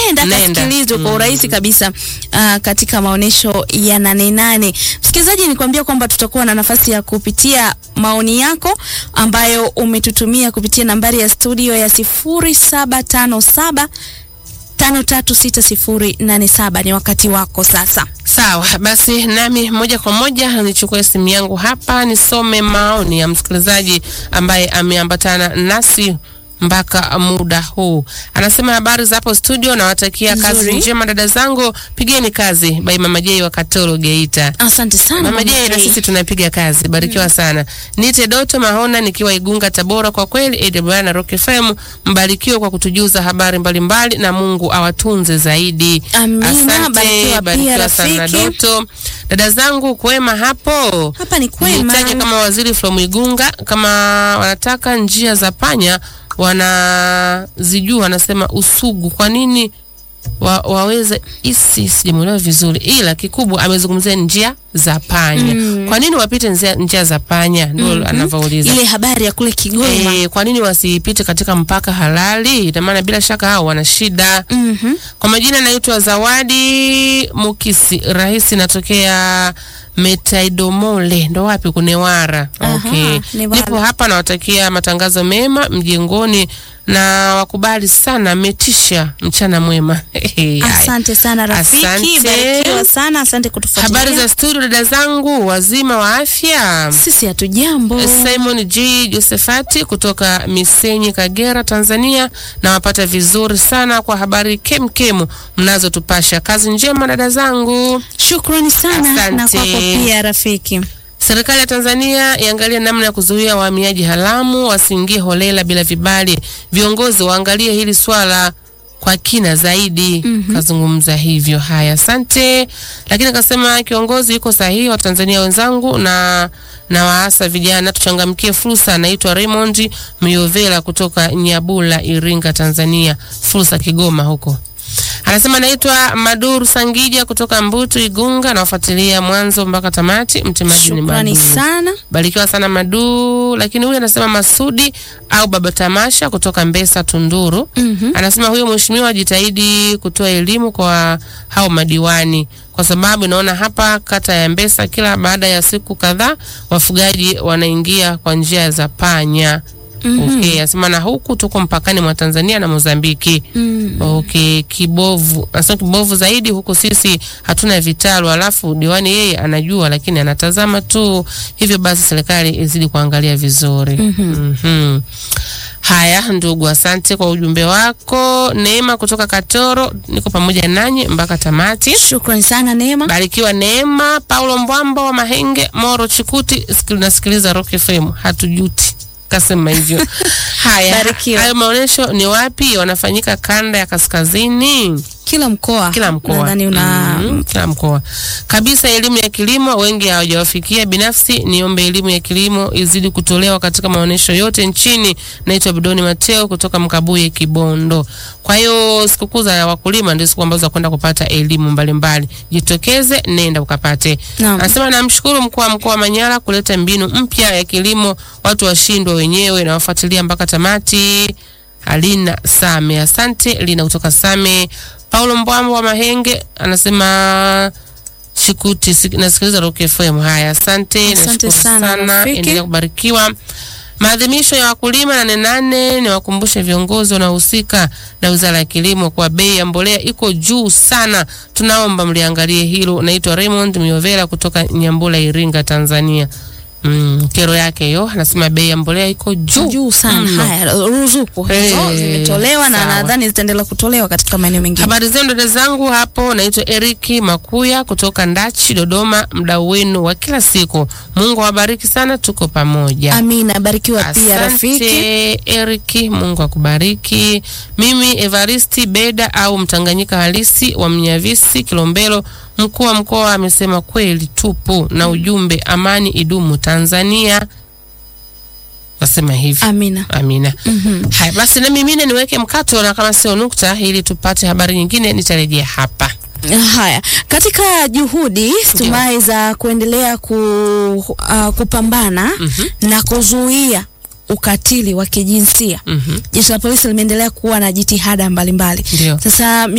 nenda Nenda. kasikilizwe kwa urahisi kabisa uh, katika maonyesho ya Nane Nane. Msikilizaji, nikwambia kwamba tutakuwa na nafasi ya kupitia maoni yako ambayo umetutumia kupitia nambari ya studio ya sifuri saba tano saba tano tatu sita sifuri nane saba. Ni wakati wako sasa. Sawa basi, nami moja kwa moja nichukue simu yangu hapa nisome maoni ya msikilizaji ambaye ameambatana nasi mpaka muda huu. Anasema habari za hapo studio, nawatakia kazi Nzuri. njema dada zangu, pigeni kazi. Bai Mama Jei wa Katoro Geita. Asante sana Mama Mama Jei, na Jay. sisi tunapiga kazi, barikiwa sana. Nite Doto Mahona nikiwa Igunga Tabora. Kwa kweli AWR na Rock FM mbarikiwe kwa kutujuza habari mbalimbali, na Mungu awatunze zaidi. Amina, Asante, barikiwa pia barikiwa sana rafiki. Doto. Dada zangu kwema hapo. Hapa ni kwema. Nitaje kama waziri from Igunga, kama wanataka njia za panya wanazijua, anasema Usugu. Kwa nini wa, waweze isi sijamuelewa vizuri, ila kikubwa amezungumzia njia za panya. Kwa nini wapite njia, njia za panya? Ndio anavyouliza. ile habari ya kule Kigoma. E, kwa nini wasipite katika mpaka halali? Ina maana bila shaka hao wana shida. Mhm. Kwa majina naitwa Zawadi Mukisi, rahisi natokea Metaidomole, ndo wapi kunewara. Aha, Okay. Newara. Nipo hapa nawatakia matangazo mema mjengoni na wakubali sana, metisha mchana mwema. Haya. Asante sana rafiki, Asante. barikiwa sana, asante kutufuatilia. Habari za studio dada zangu, wazima wa afya. Sisi hatujambo. Simon G Josefati kutoka Misenyi, Kagera, Tanzania. Nawapata vizuri sana kwa habari kemkemu mnazotupasha. Kazi njema dada zangu. Shukrani sana Asante. na kwako pia rafiki. Serikali ya Tanzania iangalie namna ya kuzuia wahamiaji haramu wasiingie holela bila vibali. Viongozi waangalie hili swala kwa kina zaidi. Kazungumza hivyo. Haya, asante. Lakini akasema kiongozi yuko sahihi, wa Tanzania wenzangu na na waasa vijana tuchangamkie fursa. Anaitwa Raymond Miovela kutoka Nyabula, Iringa, Tanzania, fursa Kigoma huko. Anasema naitwa Maduru Sangija kutoka Mbutu Igunga, nawafuatilia mwanzo mpaka tamati. Mtemaji ni Shukrani Maduru. sana. Barikiwa sana Madu. Lakini huyu anasema Masudi au Baba Tamasha kutoka Mbesa Tunduru. Mhm. Anasema huyo mheshimiwa ajitahidi kutoa elimu kwa hao madiwani, kwa sababu naona hapa kata ya Mbesa kila baada ya siku kadhaa wafugaji wanaingia kwa njia za panya. Okay, anasema na huku tuko mpakani mwa Tanzania na Mozambiki. Mm. Okay, kibovu. Anasema kibovu zaidi huku sisi hatuna vitalu, alafu diwani yeye anajua lakini anatazama tu. Hivyo basi serikali izidi kuangalia vizuri. Mhm. Haya ndugu, asante kwa ujumbe wako. Neema kutoka Katoro, niko pamoja nanyi mpaka tamati. Shukrani sana Neema. Barikiwa Neema. Paulo Mbwambo wa Mahenge, Moro Chikuti, sikil- nasikiliza Rock FM, hatujuti kasema hivyo. Haya, Barikiwa. hayo maonyesho ni wapi? Wanafanyika kanda ya kaskazini Kila mkoa. kila mkoa Nadhani una Mhm, kila mkoa kabisa. Elimu ya kilimo wengi hawajawafikia. Binafsi niombe elimu ya kilimo izidi kutolewa katika maonyesho yote nchini. Naitwa Bidoni Mateo kutoka Mkabuye, Kibondo. Kwa hiyo sikukuu za wakulima ndio siku ambazo za kwenda kupata elimu mbalimbali. Jitokeze, nenda ukapate. Naam. Anasema namshukuru mkuu wa mkoa wa Manyara kuleta mbinu mpya ya kilimo, watu washindwe wenyewe na wafuatilia mpaka tamati. Alina Same, asante Lina kutoka Same. Paulo Mbwambo wa Mahenge anasema Shikuti, sik- nasikiliza Rock FM. Haya, asante, Asante nashukuru sana, sana, rafiki. endelea kubarikiwa. Maadhimisho ya wakulima nane nane, ni wakumbushe viongozi wanaohusika na wizara ya kilimo kwa bei ya mbolea iko juu sana, tunaomba mliangalie hilo. Naitwa Raymond Miovela kutoka Nyambula, Iringa, Tanzania. Mm, kero yake hiyo, anasema bei ya mbolea iko juu juu sana. mno. Haya, ruzuku hizo Eh, zimetolewa na sawa. nadhani zitaendelea kutolewa katika maeneo mengine. Habari zenu dada zangu hapo, naitwa Eriki Makuya kutoka Ndachi, Dodoma, mdau wenu wa kila siku. Mungu awabariki sana, tuko pamoja. Amina, barikiwa pia rafiki. Asante Eriki, Mungu akubariki. Mimi Evaristi Beda au Mtanganyika halisi wa Mnyavisi, Kilombero, mkuu wa mkoa amesema kweli tupu na ujumbe amani idumu Tanzania. Nasema hivi. Amina. Amina. Haya basi, na mimi niweke mkato na kama sio nukta, ili tupate habari nyingine, nitarejea hapa. Haya, katika juhudi stumai za kuendelea ku, uh, kupambana na kuzuia ukatili wa kijinsia, Mhm. jeshi la polisi limeendelea kuwa na jitihada mbalimbali. Ndio. Sasa